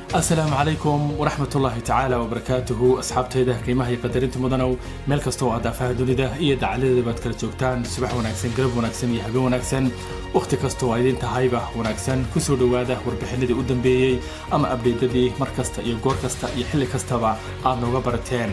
asalaamu calaykum waraxmat ullaahi tacaala wabarakaatuhu asxaabtayda qiimaha iyo qadarinta mudanow meel kastoo aad daafaha dunida iyo dacaladeeda baad kala joogtaan subax wanaagsan galab wanaagsan iyo habeen wanaagsan wakhti kastoo aa idin tahayba wanaagsan kusoo dhowaada warbixinadii u dambeeyey ama abdheydadii mar kasta iyo goor kasta iyo xilli kastaba aad nooga barateen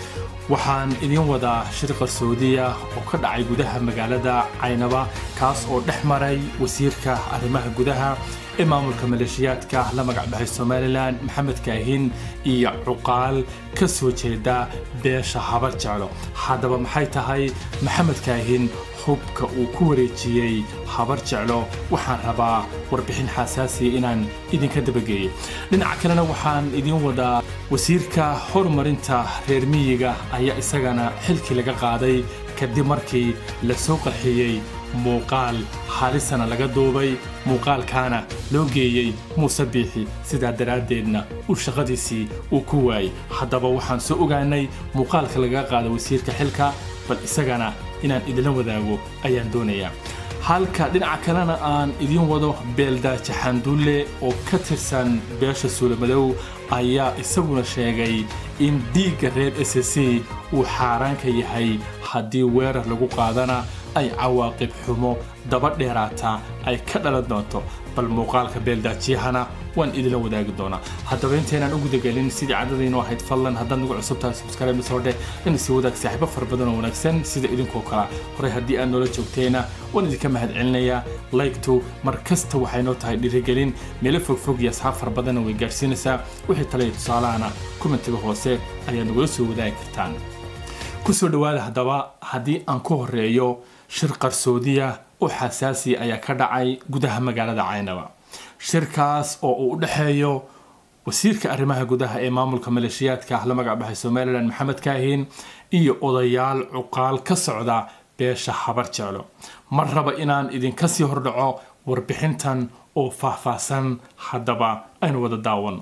waxaan idiin wadaa shir qarsoodiya oo ka dhacay gudaha magaalada caynaba kaas oo dhex maray wasiirka arrimaha gudaha ee maamulka maleeshiyaadka la magacbaxay somalilan maxamed kaahin iyo cuqaal ka soo jeeda beesha habar jeclo haddaba maxay tahay maxamed kaahin hubka uu ku wareejiyey habar jeclo waxaan rabaa warbixin xasaasiya inaan idinka dabageeyo dhinaca kalena waxaan idiin wadaa wasiirka horumarinta reer miyiga ayaa isagana xilkii laga qaaday kadib markii la soo qarxiyey muuqaal halisana laga duubay muuqaalkaana loo geeyey muuse biixi sidaa daraaddeedna uu shaqadiisii uu ku waayey haddaba waxaan soo ogaanay muuqaalka laga qaada wasiirka xilka bal isagana inaan idinla wadaago ayaan doonayaa halka dhinaca kalena aan idiin wado beeldaaje xandulle oo ka tirsan beesha suulamadow ayaa isaguna sheegay in dhiigga reer s c uu xaaraanka yahay haddii weerar lagu qaadana ay cawaaqib xumo daba dheeraata ay ka dhalan doonto bal muuqaalka beeldaajiyahana waan idinla wadaagi doonaa haddaba intaynaan u gudagelin sidii cadadaynu ahayd fadlan haddaad nagu cusub tahay subscribe soo dheh in isi wadaag saaxiibo fara badan oo wanaagsan sida idinkoo kala horey haddii aad noola joogteena waan idinka mahad celinayaa laygtu mar kasta waxay noo tahay dhiirigelin meelo fogfog iyo asxaab fara badanna way gaadhsiinaysaa wixii tale iyo tusaalahana kumentiga hoose ayaad nagula soo wadaagi kartaan kusoo dhowaada haddaba haddii aan ku horeeyo shir qarsoodiya oo xasaasi ayaa ka dhacay gudaha magaalada caynaba shirkaas oo uu u dhexeeyo wasiirka arrimaha gudaha ee maamulka maleeshiyaadka la magacbaxay somalilan maxamed kaahin iyo odayaal cuqaal ka socda beesha habar jeclo mar raba inaan idinka sii hordhaco warbixintan oo faahfaahsan haddaba aynu wada daawan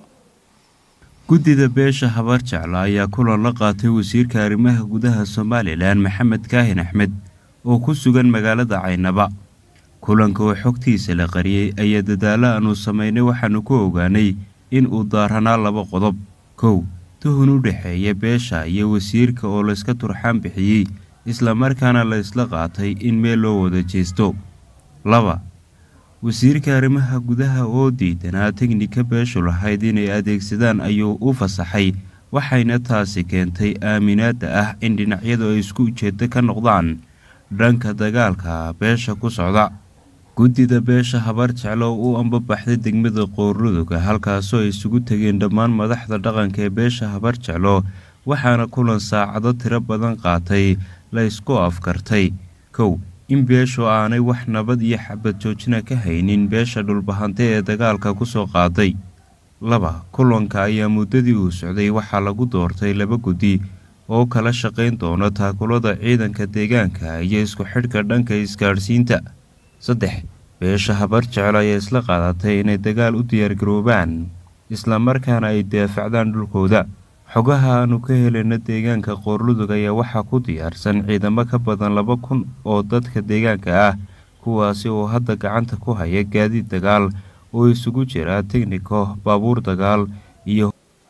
guddida beesha habar jeclo ayaa kulan la qaatay wasiirka arrimaha gudaha somalilan maxamed kaahin axmed oo ku sugan magaalada caynaba kulanka oo xogtiisa la qariyey ayaa dadaalo aanu samaynay waxaanu ku ogaanay in uu daaranaa laba qodob kow tuhun u dhexeeya beesha iyo wasiirka oo layska turxaan bixiyey islamarkaana la ysla qaatay in meel loo wada jeesto laba wasiirka arrimaha gudaha oo diidanaa tegnika beeshu lahayd inay adeegsadaan ayuu u fasaxay waxayna taasi keentay aaminaadda ah in dhinacyadu ay isku ujeedo ka noqdaan dhanka dagaalka beesha ku socda guddida beesha habar jeclo u ambabaxday degmada qoorluduga halkaasoo ay isugu tegeen dhammaan madaxda dhaqanka ee beesha habar jeclo waxaana kulan saacado tiro badan qaatay la ysku afkartay kow in beeshu aanay wax nabad iyo xabad joojina ka haynin beesha dhulbahante ee dagaalka kusoo qaaday laba kulanka ayaa muddadii uu socday waxaa lagu doortay laba guddi oo kala shaqayn doona taakulada ciidanka deegaanka iyo isku xidhka dhanka isgaadhsiinta saddex beesha habar jecel ayaa isla qaadatay inay dagaal u diyaargaroobaan islamarkaana ay daafacdaan dhulkooda xogaha aanu ka helayna deegaanka qoorludug ayaa waxaa ku diyaarsan ciidamo ka badan laba kun oo dadka deegaanka ah kuwaasi oo hadda gacanta ku haya gaadiid dagaal oo isugu jira tegniko baabuur dagaal iyo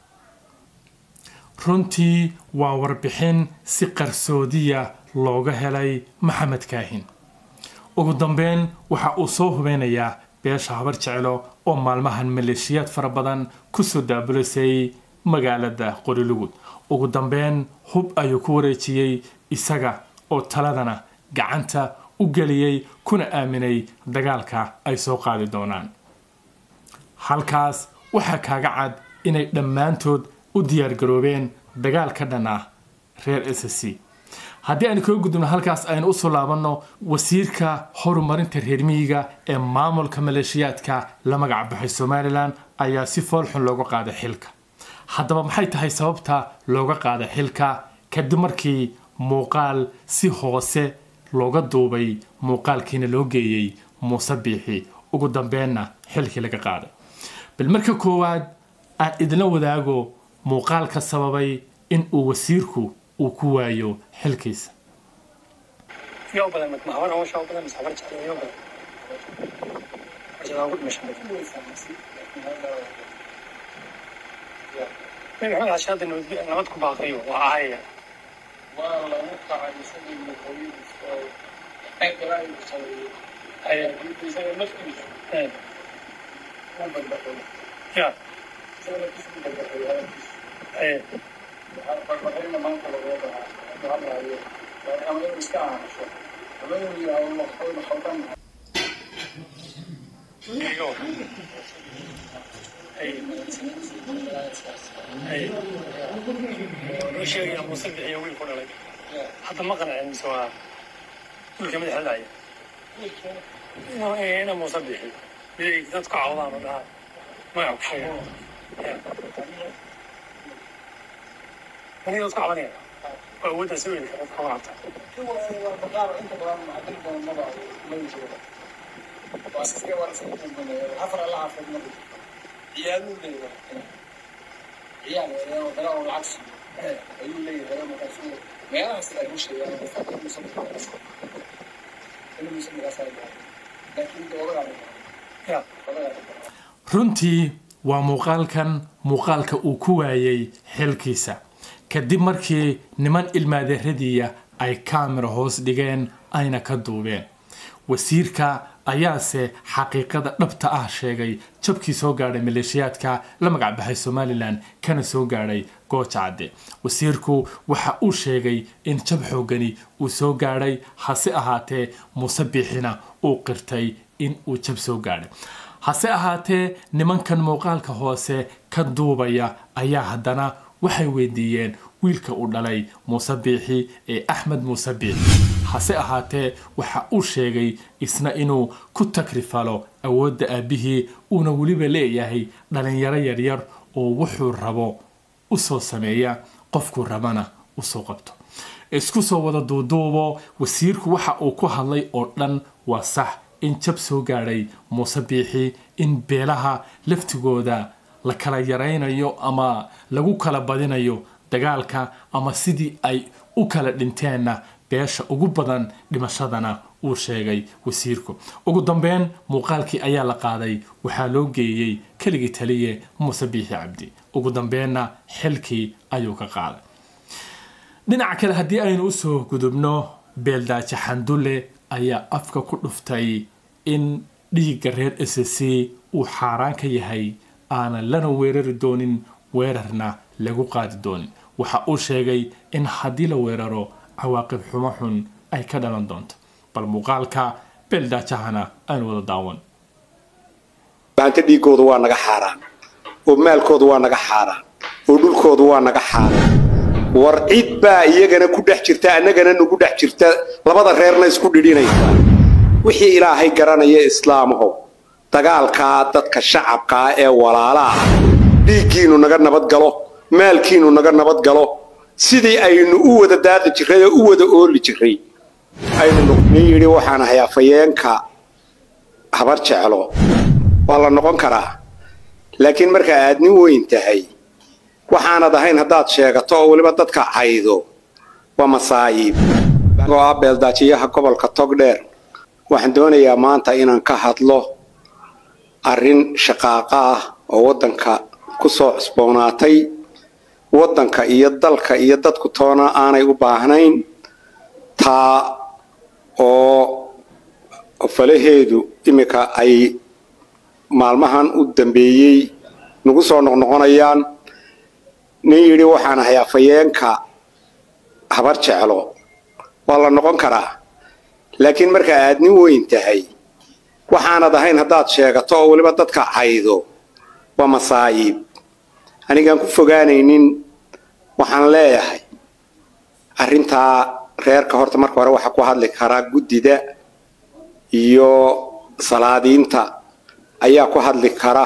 runtii waa warbixin si qarsoodiya looga helay maxamed kaahin ugu dambeyn waxa uu soo hubeynayaa beesha habar jeclo oo maalmahan maleeshiyaad fara badan kusoo daabulasay magaalada qorilugud ugu dambeyn hub ayuu ku wareejiyey isaga oo taladana gacanta u geliyey kuna aaminay dagaalka ay soo qaadi doonaan halkaas waxaa kaaga cad inay dhammaantood u diyaargaroobeen dagaal ka dhan ah reer s c haddii aynu kaga gudubno halkaas aynu usoo laabanno wasiirka horumarinta reer miyiga ee maamulka maleeshiyaadka la magac baxay somalilan ayaa si foolxun looga qaaday xilka haddaba maxay tahay sababta looga qaaday xilka kadib markii muuqaal si hoose looga duubay muuqaalkiina loo geeyey muuse biixi ugu dambeenna xilkii laga qaaday bal marka koowaad aan idinla wadaago muuqaalka sababay in uu wasiirku uu ku waayo xilkiisa yoo badan mahawar hawsha oo badan sabar jecel yoo badan wajada ugu dhimasho badan nabi maxamed xashi hadda nabad nabad ku baaqayo waa ahaya waa lagu kacay isagii madaxweynihiis oo xeegalaayu sameeyey haya isaga naftiisa eh, u badbaxay ya isaga naftiisa u badbaxay hadalkiisa haya waxaa badbaxayna maanta lagoo dhahaa hadda hadlaayo laakiin ama inuu iska aamusho ama inuu yidhaahdo madaxweyne khaldan iga war haya haya wuxuu sheegayaa muuse bixiyo wiil ku dhalay hadda ma qancin mise waa wiilka madaxa dhacaya inuu inuu muuse bixiyo miday dadku cawdaan oo dhahaa magac ku sheega ya aniga dadku cabanaya waa awoodda si weyn dadka uga cabta baqaar inta badan macdin badan maba mali jiro waa iskaga waa iskaga dambeeya afar alla xaafid ma ciyaaluu leeyahay ciyaal oo dara oo lacag siiyo ayuu leeyahay markaasuu meelahaas ay u sheegaan qofka inuusan inuusan markaas ay laakiin doodagaa ya doodagaa runtii waa muuqaalkan muuqaalka uu ku waayay xilkiisa kadib markii niman ilmaadeeradiiya ay kaamira hoos dhigeen ayna ka duubeen wasiirka ayaase xaqiiqada dhabta ah sheegay jabkii soo gaadhay maleeshiyaadka la magacbaxay somalilan kana soo gaadhay gooja cadde wasiirku waxa uu sheegay in jab xoogani uu soo gaadhay hase ahaatee muuse biixina uu qirtay in uu jab soo gaadhay hase ahaatee nimankan muuqaalka hoose ka duubaya ayaa haddana waxay weydiiyeen wiilka uu dhalay muuse biixi ee axmed muuse biixi hase ahaatee waxa uu sheegay isna inuu ku takrifalo awoodda aabbihii uuna weliba leeyahay dhalinyaro yaryar oo wuxuu rabo usoo sameeya qofkuu rabana usoo qabto isku soo wada duuduubo wasiirku waxa uu ku hadlay oo dhan waa sax in jab soo gaadhay muuse biixi in beelaha laftigooda la kala yaraynayo ama lagu kala badinayo dagaalka ama sidii ay u kala dhinteenna beesha ugu badan dhimashadana uu sheegay wasiirku ugu dambeyn muuqaalkii ayaa la qaaday waxaa loo geeyey keligii taliye muuse biixi cabdi ugu dambeenna xilkii ayuu ka qaaday dhinaca kale haddii aynu usoo gudubno beeldaaje xandulle ayaa afka ku dhuftay in dhiigga reer s c uu xaaraan ka yahay aanan lana weerari doonin weerarna lagu qaadi doonin waxa uu sheegay in haddii la weeraro cawaaqib xumo xun ay ka dhalan doonto bal muuqaalka beeldaajahana aynu wada daawan maanta dhiigoodu waa naga xaaraan oo maalkoodu waa naga xaaraan oo dhulkoodu waa naga xaaraan war cid baa iyagana ku dhex jirta annagana nagu dhex jirta labada reerna isku dhidhinaysa wixii ilaahay garanaya islaamahow dagaalkaa dadka shacabkaa ee walaalaah dhiiggiinnu naga nabad galo maalkiinnu naga nabad galo sidii aynu u wada daaqi jirray oo u wada ooli jirray aynu nin yidhi waxaan ahay afayeenka habar jeclo waa la noqon karaa laakiin marka aad nin weyn tahay waxaanad ahayn haddaad sheegato oo weliba dadka caydo waa masaayiib oo ah beeldaajiyaha gobolka togdheer waxaan doonayaa maanta inaan ka hadlo arrin shaqaaqa ah oo waddanka ku soo cusboonaatay waddanka iyo dalka iyo dadku toona aanay u baahnayn taa oo falaheedu iminka ay maalmahan u dambeeyey nagu soo noqnoqonayaan nin yidhi waxaan ahay afayeenka habar jeclo waa la noqon karaa laakiin marka aad nin weyn tahay waxaanad ahayn haddaad sheegato oo weliba dadka caydo waa masaayiib anigaan ku fogaanaynin waxaan leeyahay arrintaa reerka horta marka hore waxaa ku hadli karaa guddida iyo salaadiinta ayaa ku hadli kara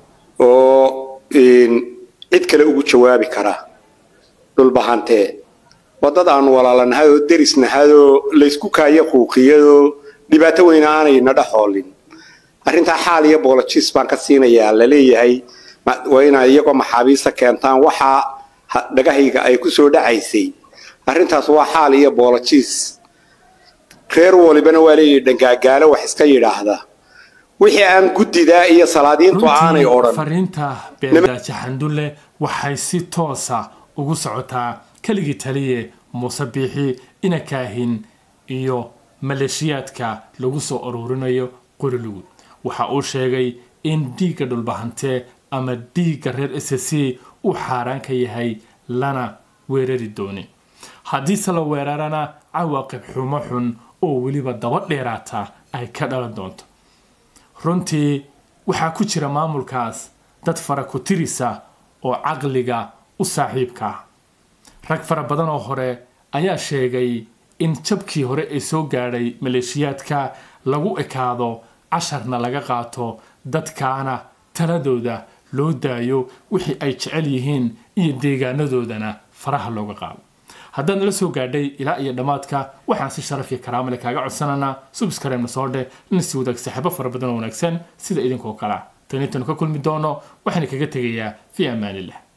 oo cid kale ugu jawaabi kara dhulbahantee waddad aanu walaalanahay oo derisnahay oo laysku kaayo quuqiyadoo dhibaato weyne aanayna dhexoolin arrintaa xaal iyo boolojis baan ka siinayaa laleeyahay waa inaad iyagoo maxaabiista keentaan waxaa dhagahayga ay ku soo dhacaysay arrintaas waa xaal iyo boolojis reer walibana waa leeyahay dhangaagaalo wax iska yidhaahda wixii aan guddidaa iyo salaadiintu aanay runtii odhan fariinta beeldaaji xandulle waxay si toosa ugu socotaa keligii taliye muuse biixi ina kaahin iyo maleeshiyaadka lagu soo ururinayo qorilugud waxa uu sheegay in dhiigga dhulbahante ama dhiigga reer s c uu xaaraan ka yahay lana weerari doonin haddiise la weerarana cawaaqib xumo xun oo weliba daba dheeraata ay ka dhalan doonto runtii waxaa ku jira maamulkaas dad fara ku tirisa oo caqliga u saaxiibka ah rag fara badan oo hore ayaa sheegay in jabkii hore ee soo gaadhay maleeshiyaadka lagu ekaado casharna laga qaato dadkaana taladooda loo daayo wixii ay jecel yihiin iyo deegaanadoodana faraha looga qaado haddaad nala soo gaadhay ilaa iyo dhammaadka waxaan si sharaf iyo karaamale kaaga codsananaa subscribe-na soo dheh lana sii wadaag saaxiibo fara badan oo wanaagsan sida idinkoo kale ah tan intaynu ka kulmi doono waxaana kaga tegayaa fii amaanillah